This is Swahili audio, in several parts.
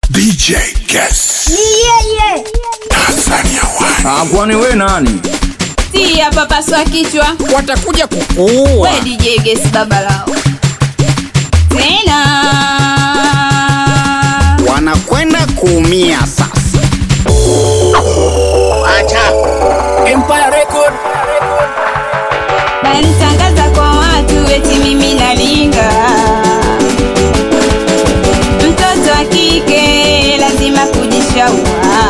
DJ Guess Yeye Tanzania One Ah, kwani we nani? si hapa paswa kichwa watakuja kukuua. we DJ Guess baba lao tena wanakwenda kuumia sasa. Empire Record nanitangaza kwa watu eti mimi nalinga mtoto wa kike lazima kujishaua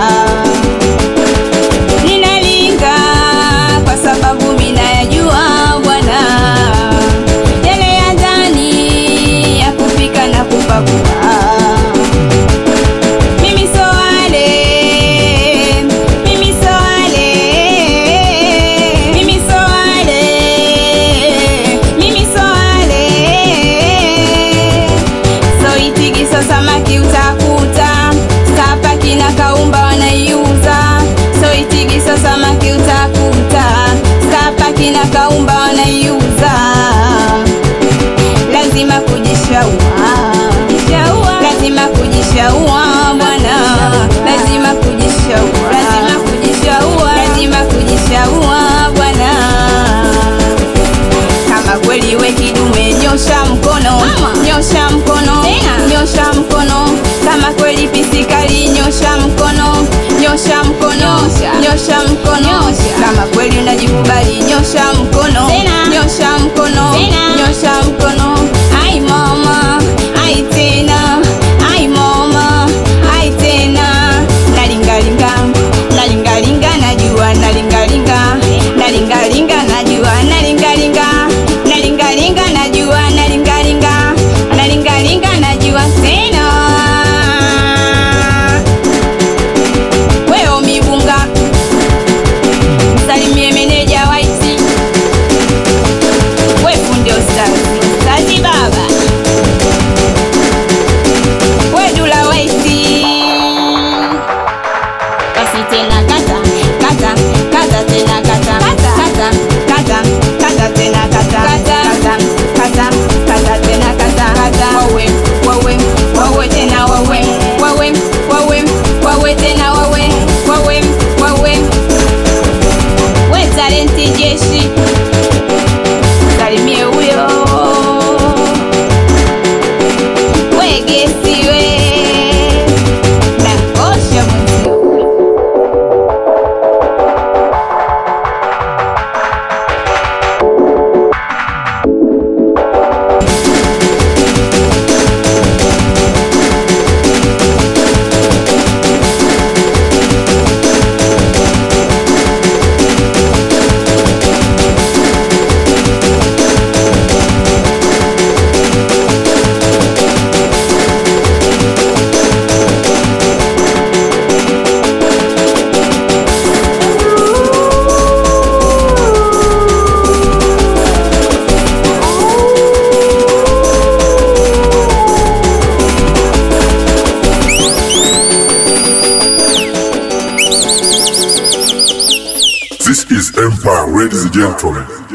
ninalinga kwa sababu minayajua bwana yale ya ndani ya kupika na kupakua mimi so wale mimi so wale mimi so wale mimi so wale so itigiso samaki utakuta sapaki na kaumba wanaiuza so itigiso samaki utakuta sapaki na kaumba wanaiuza lazima kujishaua lazima kujishaua bwana lazima kujishaua lazima kujishaua lazima kujishaua bwana kama kweli we kidume nyosha mkono nyosha mkono nyosha mkono kama kweli pisikali nyosha mkono nyosha mkono nyosha mkono kama kweli unajikubali nyosha mkono nyosha mkono nyosha mkono ai mama ai tena ai mama ai tena nalingalinga nalingalinga najua nalingalinga nalingalinga najua nalingalinga nalingalinga najua nalingalinga nalingalinga najua tena weo mibunga msalimie meneja waiti we fundi ostazi kazi baba we dula waiti basi tena kata kata kata tena kata kata kata kata tena kata kata kata kata tena kata kata wawe wawe wawe tena wawe wawe wawe wawe tena wawe wawe wawe we talenti jeshi salimie huyo wegesiwe nakosha mwenzio This is Empire ladies and gentlemen